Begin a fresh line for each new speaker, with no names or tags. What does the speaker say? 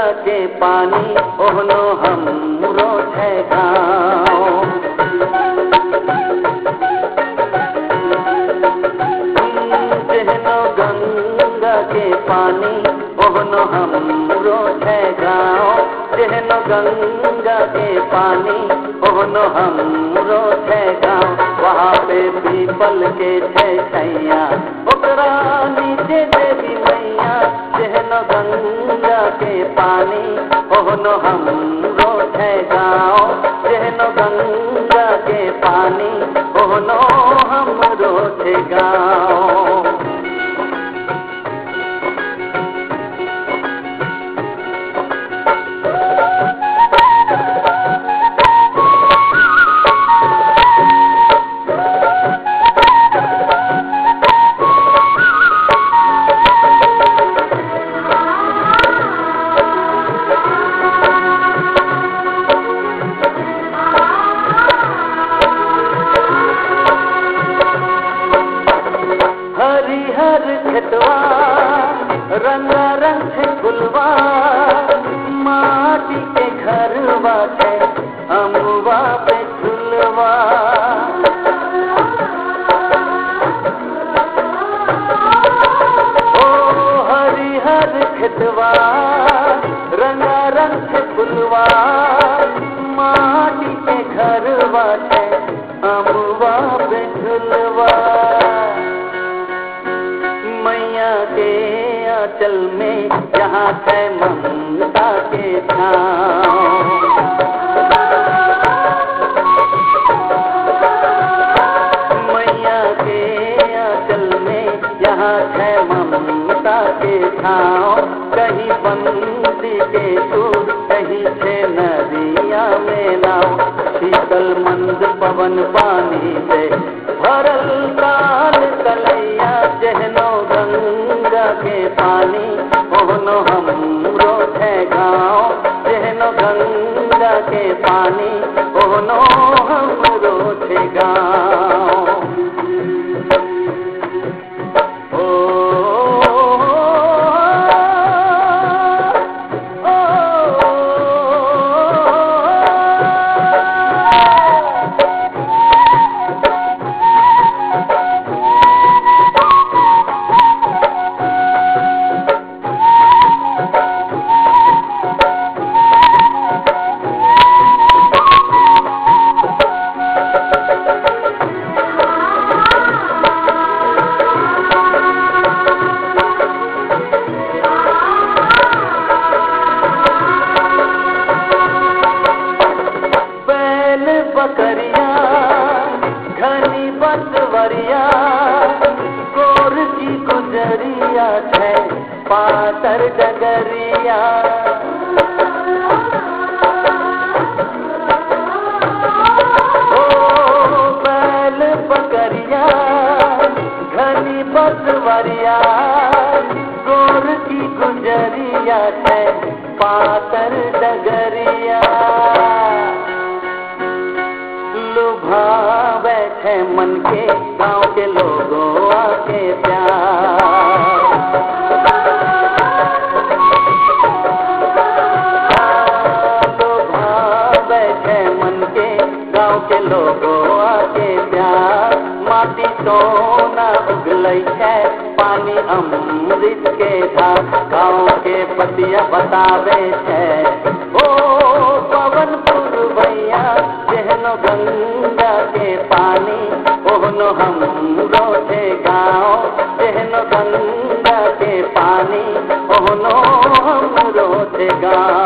गंगा के पानी ओहनो हमरो छै गाँव जेहनो गंगा के पानी ओहनो हमरो छै गाँव जेहनो गंगा के पानी ओहनो हमरो छै गाँव वहाँ पे पीपल के छै छैया ओकरा नीचे देवी मैया जेहनो गंगा के पानी ओहनो हमरो छै गाँव जेहनो गंगा के पानी ओहनो हमरो छै गाँव हरिहर खेतवा रंगा रंग छै फुलवा माटी के घरवा छै अमुआ पे झुलवा ओ हरिहर खेतवा रंगा रंग छै फुलवा माटी के घरवा छै अमुआ पे झुलवा मैया के आंचल में जहाँ है ममता के छाँव मैया के आंचल में यहाँ है ममता के छाँव कहीं बंदी के सूर कहीं छे नदिया में नाव शीतल मंद पवन पानी से भरल काल कलैया जहनो गंगा के पानी ओहनो हमरो है गाँव जहनो गंगा के पानी ओहनो हमरो है गाँव ओ, ओ, ओ, ओ, बैल बकरिया घनी बसवरिया गोर की गुजरिया है पातर डगरिया ओ बैल बकरिया घनी बसवरिया गोर की गुजरिया है पातर डगरिया लुभावे है मन के गांव के लोगों आके प्यार लुभावे है मन के गांव के लोगों आके प्यार माटी सोना उगलै है पानी अमृत के धार गांव के पतिया बतावे है ओ पवन पुरवैया जेहनो गंगा के पानी ओहनो हमरो छे गाँव जेहनो गंगा के पानी ओहनो हमरो छे गाँव